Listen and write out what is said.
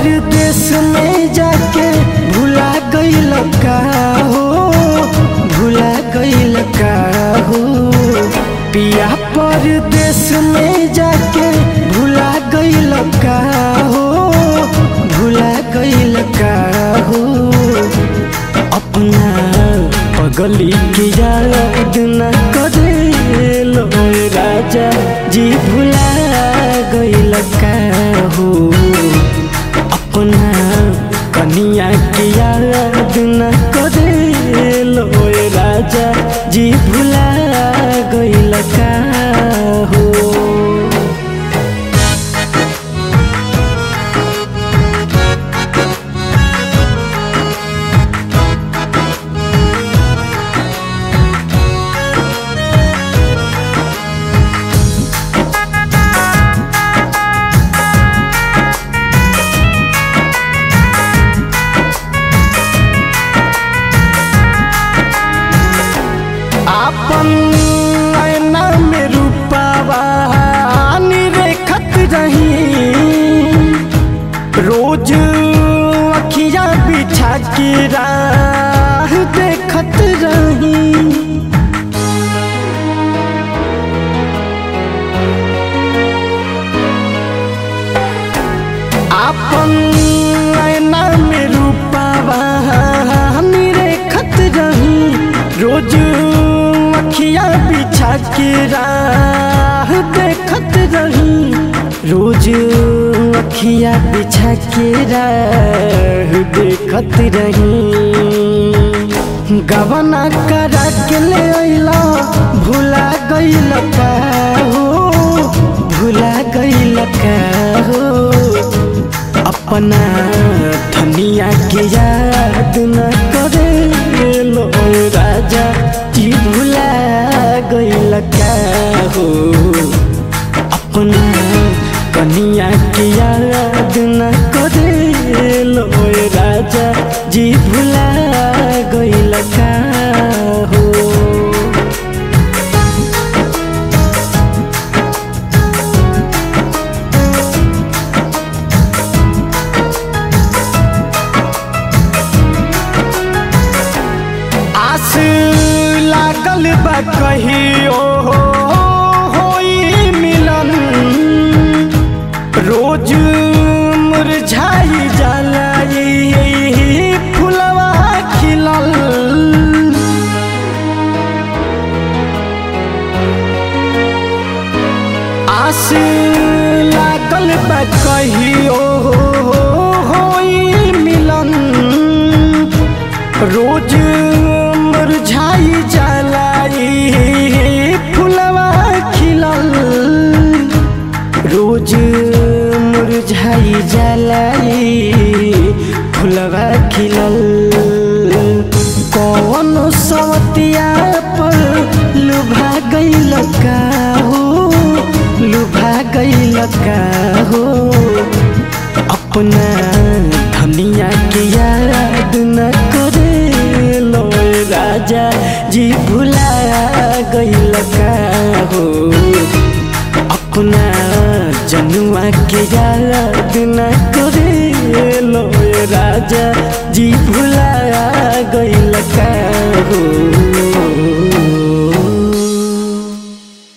परदेश में जाके भुला गईल का हो भुला गईल का हो पिया परदेश में जाके भुला गईल का हो भुला गईल का हो अपना पगली की याद न करे लो राजा जी भुला गईल का हो अपना कनिया की याद न करे लो राजा जी भुला गईल का हो आपन ऐना में रूपावा निरेखत रही रोज अखिया बिछा के राह देखत रही आपन ऐना में रूपावा निरेखत रही रोज अखिया बिछा के राह देखत रही रोज अखिया बिछा के राह देखत रही गवना करा के ले अइला भुला गइल का हो भुला गइल का हो अपना धनिया के याद न करे लो राजा जी भुला गइल का हो अपना कनिया के याद न करे लो राजा जी भुला गइल का हो आस लागल बा कहियो होई मिलन रोज मुरझाई जाला ई फुलवा खिलल आस लागल बा कहियो होई मिलन रोज मुरझाई जलाई फुलवा खिलल रोज मुरझाई जलाई फुलवा खिलल कौन सवतिया पर लुभा गइल का हो लुभा गइल का हो अपना धनिया के याद न करे लो राजा जी भुला गइल का हो अपना जनुआ के याद न करे लो राजा जी भुला गइल